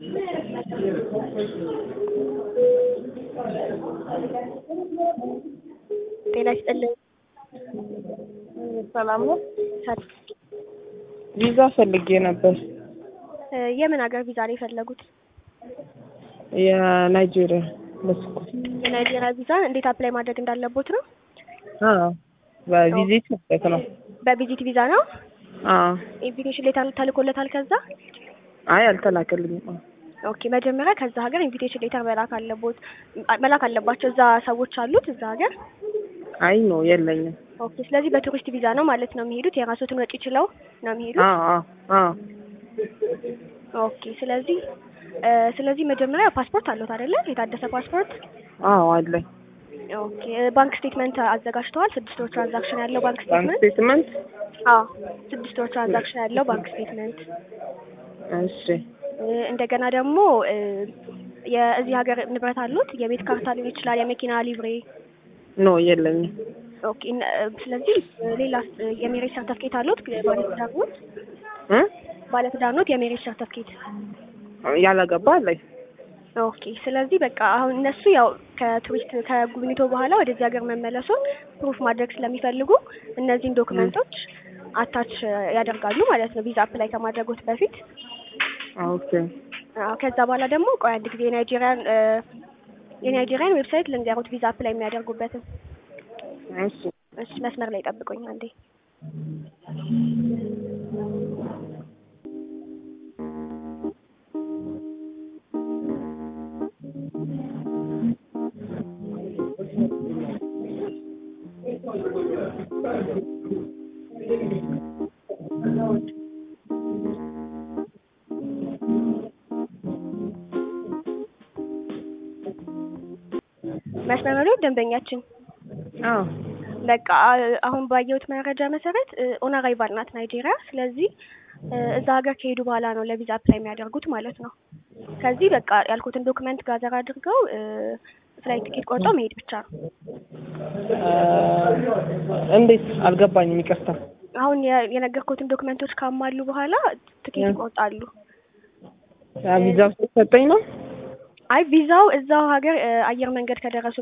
ጤና ይስጥልኝ። ሰላም ነው። ሰ- ቪዛ ፈልጌ ነበር። እ የምን ሀገር ቪዛ ነው የፈለጉት? የናይጄሪያ መስኩ የናይጄሪያ ቪዛ እንዴት አፕላይ ማድረግ እንዳለቦት ነው? በቪዚት ማለት ነው። በቪዚት ቪዛ ነው። አዎ። ኢንቪቴሽን ሌተር ተልኮለታል ከዛ? አይ አልተላከልኝም። ኦኬ መጀመሪያ ከዛ ሀገር ኢንቪቴሽን ሌተር መላክ አለቦት መላክ አለባቸው። እዛ ሰዎች አሉት እዛ ሀገር። አይ ነው የለኝም። ኦኬ ስለዚህ በቱሪስት ቪዛ ነው ማለት ነው የሚሄዱት። የራሶትን ወጪ ችለው ነው የሚሄዱት። አዎ አዎ አዎ ኦኬ ስለዚህ እ ስለዚህ መጀመሪያ ፓስፖርት አለዎት አይደለ? የታደሰ ፓስፖርት። አዎ አለኝ። ኦኬ ባንክ ስቴትመንት አዘጋጅተዋል? ስድስት ወር ትራንዛክሽን ያለው ባንክ ባንክ ስቴትመንት። ስቴትመንት። አዎ ስድስት ወር ትራንዛክሽን ያለው ባንክ ስቴትመንት። እሺ እ እንደገና ደግሞ እ የዚህ ሀገር ንብረት አሉት? የቤት ካርታ ሊሆን ይችላል፣ የመኪና ሊብሬ። ኖ የለኝም። ኦኬ እነ- ስለዚህ ሌላ የሜሬጅ ሰርተፍኬት አሉት? ባለትዳር ኖት? እ ባለትዳር ኖት? የሜሬጅ ሰርተፍኬት ያላገባ አለኝ። ኦኬ ስለዚህ በቃ አሁን እነሱ ያው ከቱሪስት ከጉብኝቶ በኋላ ወደዚህ ሀገር መመለሱን ፕሩፍ ማድረግ ስለሚፈልጉ እነዚህን ዶክመንቶች አታች ያደርጋሉ ማለት ነው ቪዛ አፕላይ ከማድረጎት በፊት። ኦኬ አዎ ከዛ በኋላ ደግሞ ቆይ አንድ ጊዜ የናይጄሪያን እ የናይጄሪያን ዌብሳይት ልንገሩት ቪዛ አፕላይ የሚያደርጉበትን። እሺ እሺ መስመር ላይ ጠብቁኝ አንዴ። መስመር ላይ ደንበኛችን አዎ በቃ አ- አሁን ባየሁት መረጃ መሰረት ኦን አራይቫል ናት ናይጄሪያ። ስለዚህ እ እዛ ሀገር ከሄዱ በኋላ ነው ለቪዛ አፕላይ የሚያደርጉት ማለት ነው። ከዚህ በቃ ያልኩትን ዶክመንት ጋዘር አድርገው እ ፍላይት ቲኬት ቆርጠው መሄድ ብቻ ነው። እንዴት አልገባኝም። ይቅርታ። አሁን የ- የነገርኩትን ዶክመንቶች ካሟሉ በኋላ ትኬት ይቆርጣሉ። ቪዛ ውስጥ ሰጠኝ ነው አይ ቪዛው እዛው ሀገር እ አየር መንገድ ከደረሱ